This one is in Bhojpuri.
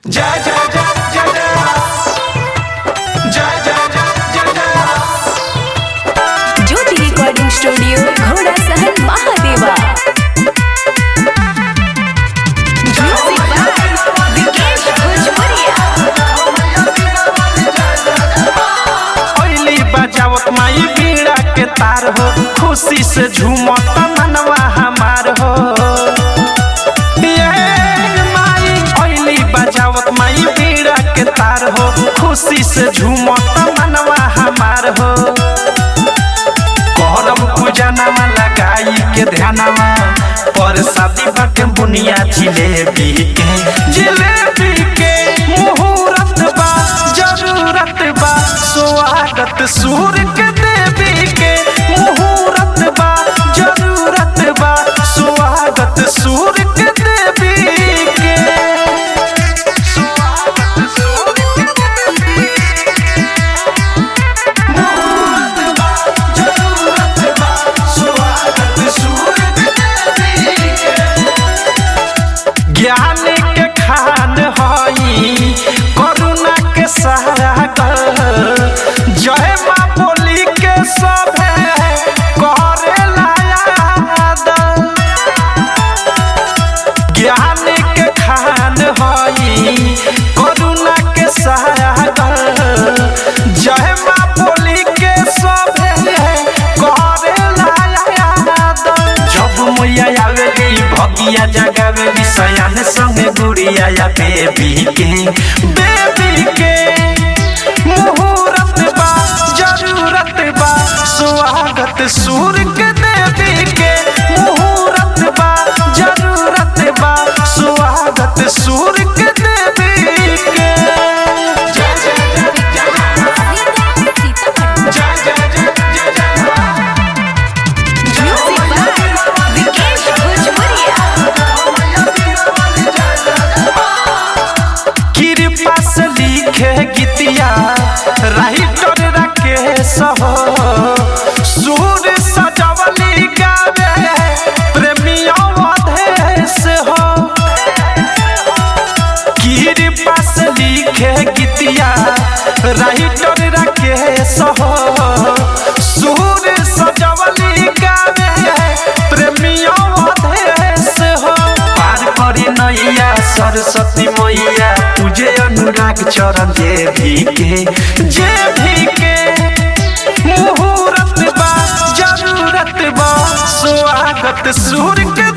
जय जय जय जय जय जय जय जय जय जय ज्योति रिकॉर्डिंग स्टूडियो घोड़ा सहन महादेवा म्यूजिक बाय विकेश भोजपुरिया ओइली बजावत माई बीड़ा के तार हो खुशी से झूमत मनवा हमार हो ये माई ओइली बजावत माई बीड़ा के तार हो खुशी से झूमत मनवा हमार हो करम पूजा नामा लगाई के ध्यानवा पर शादी बाटे बुनिया जिलेबी के जिलेबी के मुहूर्त बा जरूरत बा स्वागत सूर्य के देवी के मुहूर्त बा जरूरत बा स्वागत सूर्य के देवी के स्वागत सूर्य के देवी के मुहूर्त बा जरूरत बा स्वागत सूर्य के देवी के ज्ञान के खान हई करुणा के सागर जय माँ बोली के सभे करे याद ज्ञान के खान हई करुणा के सागर जय माँ बोली के सभे करे याद जब मैया आवेली भगिया जगावेली सयान संगे गुड़िया या बेबी के बेबी के मुहूर्त बा जरूरत बा स्वागत सूर्य के देवी के मुहूर्त बा जरूरत बा स्वागत सूर्य के देवी के जय जय जय जय जय जय जय जय जय म्यूजिक बाय विकेश भोजपुरिया कृपा से लिखे गीतिया राइटर राकेश हो सूर सजवली गावे प्रेमियों अधेश हो कृपा से लिखे गीतिया राइटर राकेश हो सूर सजवली गावे प्रेमियों अधेश हो पार करी नैया सरस्वती मैया तुझे अनुराग चरण जे भी के जे भी के मुहूर्त बा जरूरत बा स्वागत सूर्य के